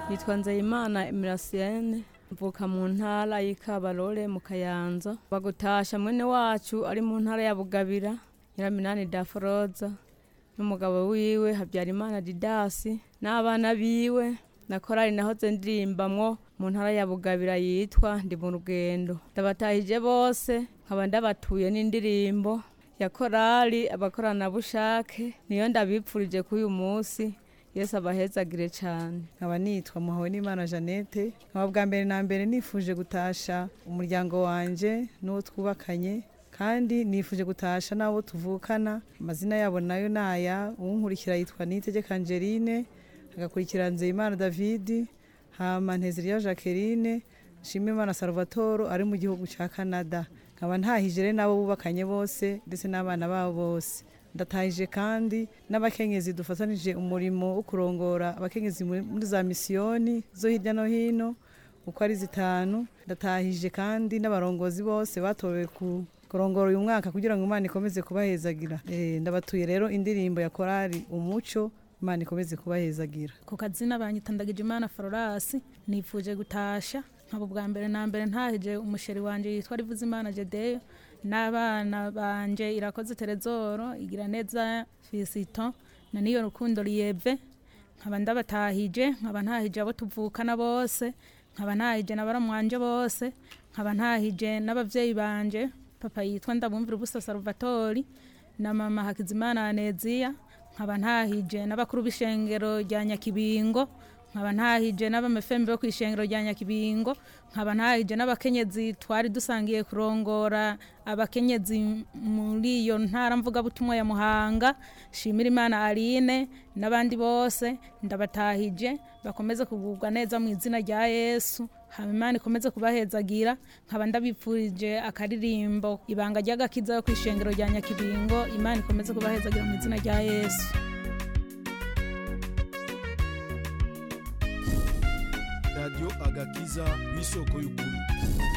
nitwa nzeyimana emirasiyene mvuka mu ntara y'ikabarore mu kayanza bagutasha mwene wacu ari mu ntara ya bugabira nyiraminani daforoza n'umugabo wiwe habyarimana didasi n'abana biwe na korali nahoze ndirimbamwo mu ntara ya bugabira yitwa ndi mu rugendo ndabatahije bose nkaba ndabatuye n'indirimbo ya korali abakoranabushake niyo ndabipfurije kuri uyu munsi yesu abahezagire cyane nkaba nitwa muhawe n'imana jeannette nkaba bwa mbere na mbere nifuje gutasha umuryango wanje n'uwo twubakanye kandi nifuje gutasha n'abo tuvukana amazina yabo nayo naya uwunkurikira yitwa nitegeka angeline agakurikira nzeyimana david hama nteziriya jacqueline nshimimana salvatore ari mu gihugu cya canada nkaba ntahije rero n'abo bubakanye bose ndetse n'abana babo bose ndatahije kandi n'abakenyezi dufatanije umurimo wo kurongora abakenyezi muri muri za misiyoni zo hirya no hino uko ari zitanu ndatahije kandi n'abarongozi bose batowe ku kurongora uyu mwaka kugira ngo imana ikomeze kubahezagira Eh, ndabatuye rero indirimbo ya korali umuco imana ikomeze kubahezagira ku kazina banyitandagije imana fororasi nifuje gutasha nkaba ubwa mbere na mbere ntahije umusheri wanje yitwa rivuzimana jedeyo n'abana banje irakoze terezoro igira neza fisito na niyo rukundo riyeve nkaba ndabatahije nkaba ntahije abo tuvukana bose nkaba ntahije na baramwanje bose nkaba ntahije n'abavyeyi banje papa yitwa ndabumvira ubusa salvatori na mama hakizimana aneziya nkaba ntahije n'abakuru b'ishengero rya nyakibingo nkaba ntahije n'abamefembe bo ku ishengero rya nyakibingo nkaba ntahije n'abakenyezi twari dusangiye kurongora abakenyezi muri iyo ntara mvugabutumwa ya muhanga shimira imana aline n'abandi bose ndabatahije bakomeze kugubwa neza mu izina rya yesu hama imana ikomeze kubahezagira nkaba ndabipfurije akaririmbo ibanga ry'agakiza yo ku ishengero rya nyakibingo imana ikomeze kubahezagira mu izina rya yesu radiyo agakiza w'isoko y'ukuri